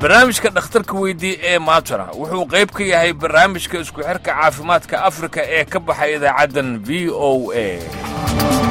barnaamijka dhakhtarka weydii ee maantana wuxuu qayb ka yahay barnaamijka isku xirka caafimaadka afrika ee ka baxay idaacaddan v o a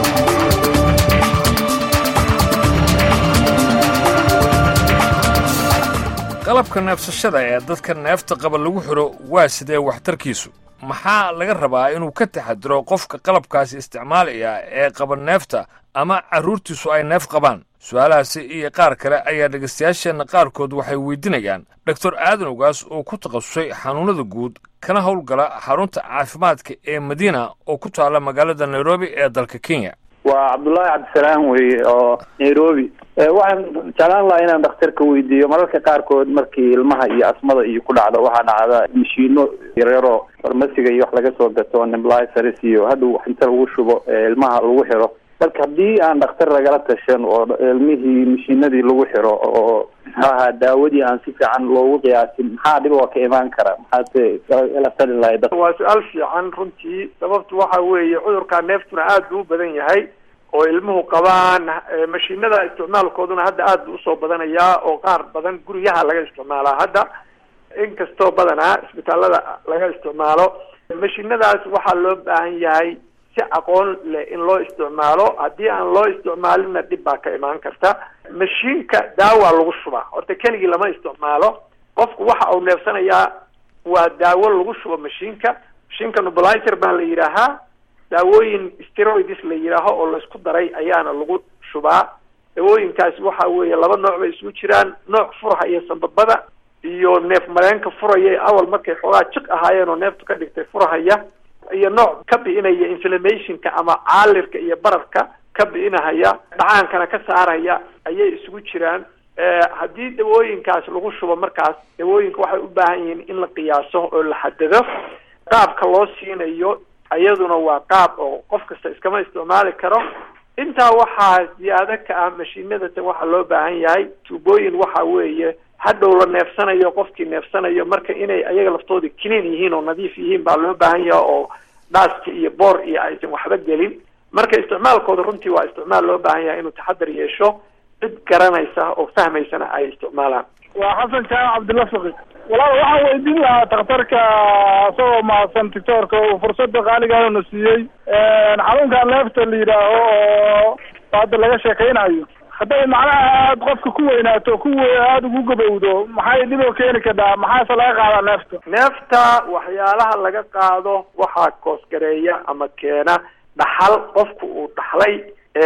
qalabka neefsashada ee dadka neefta qaba lagu xidho waa sidee waxtarkiisu maxaa laga rabaa inuu ka taxadiro qofka qalabkaasi isticmaalaya ee qaba neefta ama carruurtiisu ay neef qabaan su-aalahaasi iyo qaar kale ayaa dhegaystayaasheenna qaarkood waxay weydiinayaan doctor aadan ogaas oo ku takhasusay xanuunnada guud kana howlgala xarunta caafimaadka ee madiina oo ku taalla magaalada nairobi ee dalka kenya waa cabdullaahi cabdisalaam weye oo nairobi waxaan jeclaan lahaa inaan dhakhtarka weydiiyo mararka qaarkood markii ilmaha iyo asmada iyo ku dhacdo waxaa dhacda mashiino yaryaroo farmasiga iyo wax laga soo gato nembliceres iyo hadhow inta lagu shubo ilmaha lagu xiro marka haddii aan dhakhtar lagala tashan oo ilmihii mashiinadii lagu xiro oo maxaaha daawadii aan si fiican loogu qiyaasin maxaa dhib oo ka imaan kara maxaase la tali lahay waa su-aal fiican runtii sababtu waxa weeye cudurkaa neeftuna aad buu u badan yahay oo ilmuhu qabaan mashiinada isticmaalkooduna hadda aad buu usoo badanayaa oo qaar badan guryaha laga isticmaalaa hadda inkastoo badanaa isbitaalada laga isticmaalo mashiinadaas waxaa loo baahan yahay si aqoon leh in loo isticmaalo haddii aan loo isticmaalinna dhib baa ka imaan karta mashiinka daawaa lagu shubaa horta keligii lama isticmaalo qofku waxa uu neefsanayaa waa daawo lagu shubo mashiinka mashiinka nublizer baa la yidhaahaa daawooyin steroids la yidhaaho oo laisku daray ayaana lagu shubaa daawooyinkaasi waxa weeye laba nooc bay isugu jiraan nooc furhaya sambabada iyo neef mareenka furaya awal markay xoogaa jiq ahaayeen oo neeftu ka dhigtay furhaya iyo nooc ka bi'inaya inflammationka ama caalirka iyo bararka ka bi'inahaya dhacaankana ka saaraya ayay isugu jiraan haddii dawooyinkaas lagu shubo markaas dawooyinka waxay u baahan yihiin in la qiyaaso oo la xadado qaabka loo siinayo iyaduna waa qaab oo qof kasta iskama isticmaali karo intaa waxaa ziyaado ka ah mashiinadatan waxaa loo baahan yahay tuubooyin waxa weeye hadhow la neefsanayo qofkii neefsanayo marka inay ayaga laftooda clean yihiin oo nadiif yihiin baa loo baahan yahay oo dhaaska iyo boor iyo aysan waxba gelin marka isticmaalkooda runtii waa isticmaal loo baahan yahay inuu taxadar yeesho cid garanaysa oo fahmaysana ay isticmaalaan waa xasan jaamac cabdilla faqi walaal waxaan weydiin lahaa dhakhtarka isagoo mahadsan doctoorka uu fursada qaaligaana siiyey xanuunka neefta la yidhaaho oo hadda laga sheekaynayo hadday macnaha aada qofka ku weynaato ku aada ugu gabowdo maxay dhib oo keeni kartaa maxaase laga qaadaa neefta neefta waxyaalaha laga qaado waxaa koosgareeya ama keena dhaxal qofku uu dhaxlay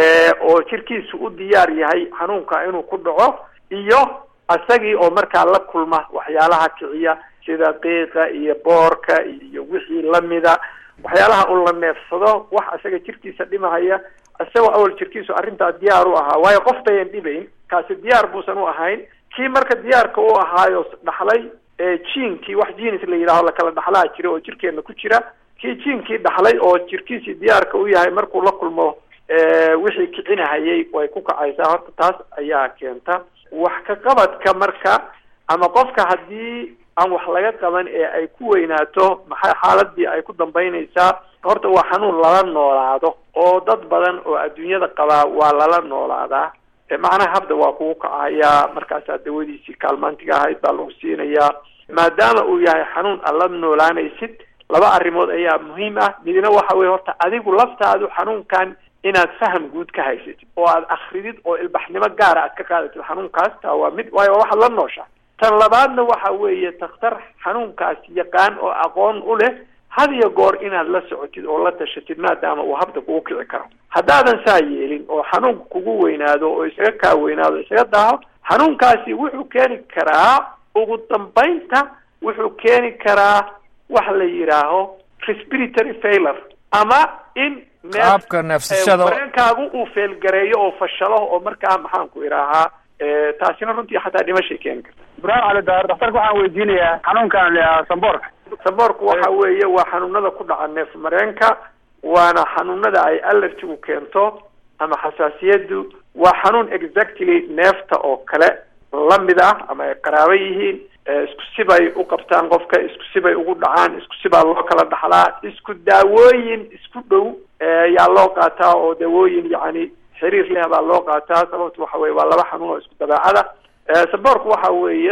oo jirkiisu u diyaar yahay xanuunka inuu ku dhaco iyo isagii oo markaa la kulma waxyaalaha kiciya sida qiiqa iyo boorka iyo wixii lamida waxyaalaha uu la neefsado wax isaga jirkiisa dhimahaya isagoo awal jirkiisu arrintaa diyaar u ahaa waayo qof dayan dhibayn kaasi diyaar buusan u ahayn kii marka diyaarka u ahaayo dhaxlay jiinkii wax jinis la yidhaaho lakala dhaxlaa jira oo jirkeena ku jira kii jiinkii dhaxlay oo jirkiisii diyaarka u yahay markuu la kulmo wixii kicinahayay way ku kacaysaa horta taas ayaa keenta wax ka qabadka marka ama qofka haddii aan wax laga qaban ee ay ku weynaato maxay xaaladii ay ku dambaynaysaa horta waa xanuun lala noolaado oo dad badan oo adduunyada qabaa waa lala noolaadaa macnaha habda waa kugu kacayaa markaasaa dawadiisii kaalmaantiga ahayd baa lagu siinayaa maadaama uu yahay xanuun aad la noolaanaysid laba arrimood ayaa muhiim ah midna waxa weye horta adigu laftaadu xanuunkan inaad faham guud ka haysatid oo aad akridid oo ilbaxnimo gaara aad ka qaadatid xanuunkaas taa waa mid waayo waxaad la nooshaa tan labaadna waxa weeye takhtar xanuunkaas yaqaan oo aqoon u leh had iyo goor inaad la socotid oo la tashatid maadaama uu habda kugu kici karo haddaadan saa yeelin oo xanuunka kugu weynaado oo isaga kaa weynaado isaga daaho xanuunkaasi wuxuu keeni karaa ugu dambaynta wuxuu keeni karaa wax la yidhaaho respiratory failure ama in qaabka neefsashada mareenkaagu uu feelgareeyo oo fashalo oo markaa maxaan ku idhaahaa taasina runtii xataa dhimashay keeni karta ibraahim cali daar dhakhtarka waxaan weydiinayaa xanuunkan la samboorka samboorku waxa weeye waa xanuunada ku dhaca neef mareenka waana xanuunada ay allergigu keento ama xasaasiyadu waa xanuun exactly neefta oo kale lamid ah ama ay qaraabo yihiin isku sibay u qabtaan qofka isku sibay ugu dhacaan isku sibaa loo kala dhaxlaa isku daawooyin isku dhow yaa loo qaataa oo daawooyin yacni xiriir leh baa loo qaataa sababtu waxa weye waa laba xanuun oo isku dabeecada saboorku waxa weeye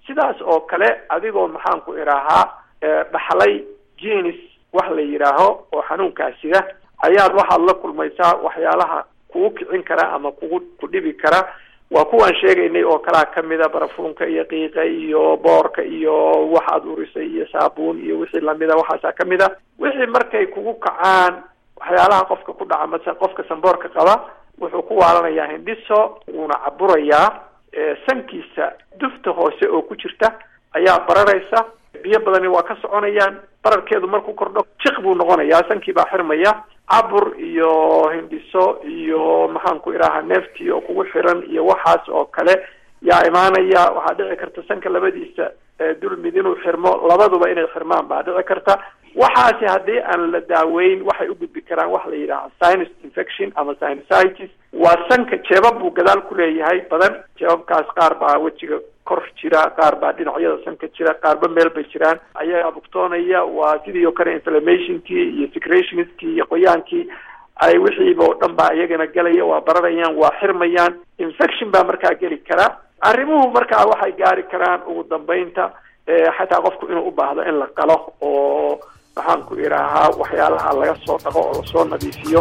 sidaas oo kale adigoo maxaan ku idhaahaa dhaxlay jenis wax la yidhaaho oo xanuunkaas sida ayaad waxaad la kulmaysaa waxyaalaha kugu kicin kara ama kugu ku dhibi kara waa kuwaan sheegaynay oo kalaa kamida barafuunka iyo qiiqa iyo boorka iyo waxaad urisay iyo saabuun iyo wixii lamida waxaasaa kamid a wixii markay kugu kacaan waxyaalaha qofka ku dhaca mase qofka sanboorka qaba wuxuu ku waalanayaa hindhiso wuuna caburayaa sankiisa dufta hoose oo ku jirta ayaa bararaysa biyo badani waa ka soconayaan bararkeedu markuu kordho jiq buu noqonayaa sankii baa xirmaya cabur iyo hindhiso iyo maxaan ku idhaahaa neeftii oo kugu xiran iyo waxaas oo kale yaa imaanaya waxaa dhici karta sanka labadiisa dulmid inuu xirmo labaduba inay xirmaan baa dhici karta waxaasi haddii aan la daaweyn waxay u gudbi karaan waxa la yidhaha sinus infection ama sinusitis waa sanka jeebab buu gadaal ku leeyahay badan jeebabkaas qaar baa wejiga kor jira qaar baa dhinacyada sanka jira qaarba meel bay jiraan ayaa bugtoonaya waa sidii oo kale inflammationkii iyo secretionskii iyo qoyaankii ay wixiiba oo dhan baa iyagana gelaya waa bararayaan waa xirmayaan infection baa markaa geli kara arrimuhu markaa waxay gaari karaan ugu dambeynta xataa qofku inuu u baahdo in la qalo oo maxaan ku idhaahaa waxyaalaha laga soo dhaqo oo lasoo nadiifiyo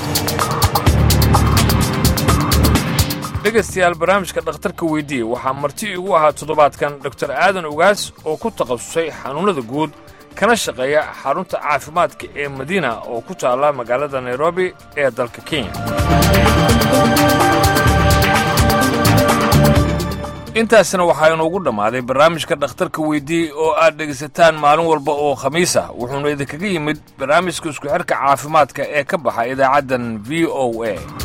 dhegaystayaal barnaamijka dhakhtarka weydiiye waxaa marti igu ahaa toddobaadkan doktor aadan ugaas oo ku takhasusay xanuunnada guud kana shaqeeya xarunta caafimaadka ee madiina oo ku taalla magaalada nairobi ee dalka kenya intaasna waxaa inoogu dhammaaday barnaamijka dhakhtarka weydiiyey oo aad dhegaysataan maalin walba oo khamiis ah wuxuuna idinkaga yimid barnaamijka isku xidhka caafimaadka ee ka baxa idaacaddan v o a